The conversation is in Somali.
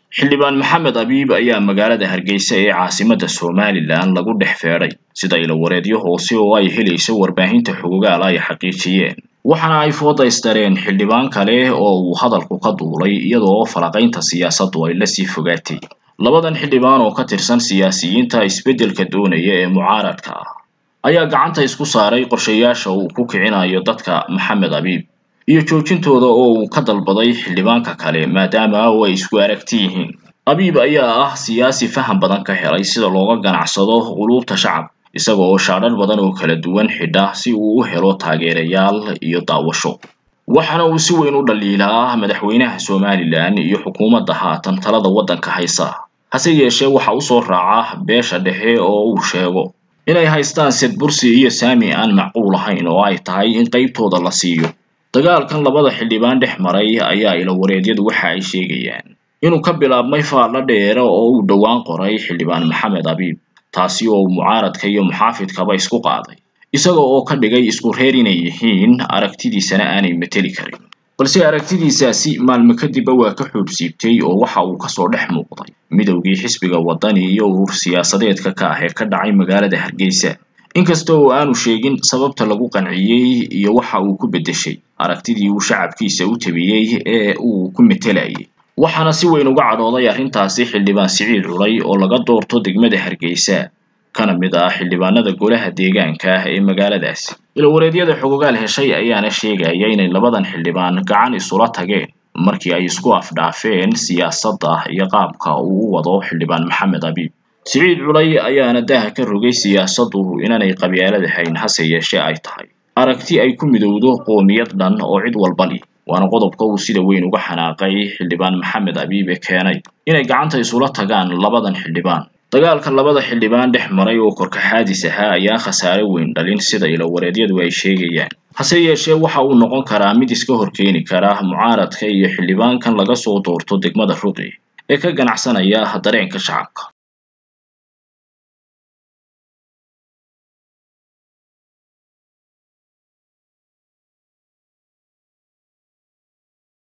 xildhibaan maxamed abiib ayaa magaalada hargeysa ee caasimadda somalilan lagu dhex feedhay sida ilawareedyo hoose oo ay helayso warbaahinta xogogaal ay xaqiijiyeen waxaana ay foodaystareen xildhibaan kale oo uu hadalku ka duulay iyadoo falaqaynta siyaasaddu ay lasii fogaatay labadan xildhibaan oo ka tirsan siyaasiyiinta isbeddelka doonaya ee mucaaradka ah ayaa gacanta isku saaray qorshayaasha uu ku kicinayo dadka maxamed abiib iyo joojintooda oo uu ka dalbaday xildhibaanka kale maadaama oo ay isku aragti yihiin abiib ayaa ah siyaasi faham badan ka helay sida looga ganacsado quluubta shacabka isaga oo shaadhar badan oo kala duwan xidha si uu u helo taageerayaal iyo daawasho waxaana uu si weyn u dhaliilaa madaxweynaha somalilan iyo xukuumadda haatan talada waddanka haysa hase yeeshee waxa u soo raaca beesha dhexe oo uu sheego inay haystaan sedbursi iyo saami aan macquul ahayn oo ay tahay in qaybtooda la siiyo dagaalkan labada xildhibaan dhex maray ayaa ilawareedyadu waxa ay sheegayaan inuu ka bilaabmay faallo dheere oo uu dhowaan qoray xildhibaan maxamed abiib taasi oo mucaaradka iyo muxaafidkaba isku qaaday isaga oo ka dhigay isku reer inay yihiin aragtidiisana aanay mateli karin balse aragtidiisaasi maalmo kadibba waa ka xoobsiibtay oo waxa uu kasoo dhex muuqday midowgii xisbiga waddani iyo urur siyaasadeedka ka ah ee ka dhacay magaalada hargeysa inkasta oo aanu sheegin sababta lagu qanciyey iyo waxa uu ku beddeshay aragtidii uu shacabkiisa u tabiyey ee uu ku metelayay waxaana si weyn uga cadhooday arrintaasi xildhibaan siciid culay oo laga doorto degmada hargeysa kana mid ah xildhibaanada golaha deegaanka ah ee magaaladaasi ilawareedyada xogogaal heshay ayaana sheegaya inay labadan xildhibaan gacan isula tageen markii ay isku afdhaafeen siyaasadda iyo qaabka uu u wado xildhibaan maxamed abiib siciid culay ayaana daha ka rogay siyaasaddu inaanay qabyaaladahayn hase yeeshee ay tahay aragti ay ku midowdo qoomiyad dhan oo cid walba li waana qodobka uu sida weyn uga xanaaqay xildhibaan maxamed abiibe keenay inay gacanta isula tagaan labadan xildhibaan dagaalka labada xildhibaan dhex maray oo korkaxaadis ahaa ayaa khasaare weyn dhalin sida ilawareedyadu ay sheegayaan hase yeeshee waxa uu noqon karaa mid iska horkeeni kara mucaaradka iyo xildhibaankan laga soo doorto degmada ruqi ee ka ganacsanaya dareenka shacabka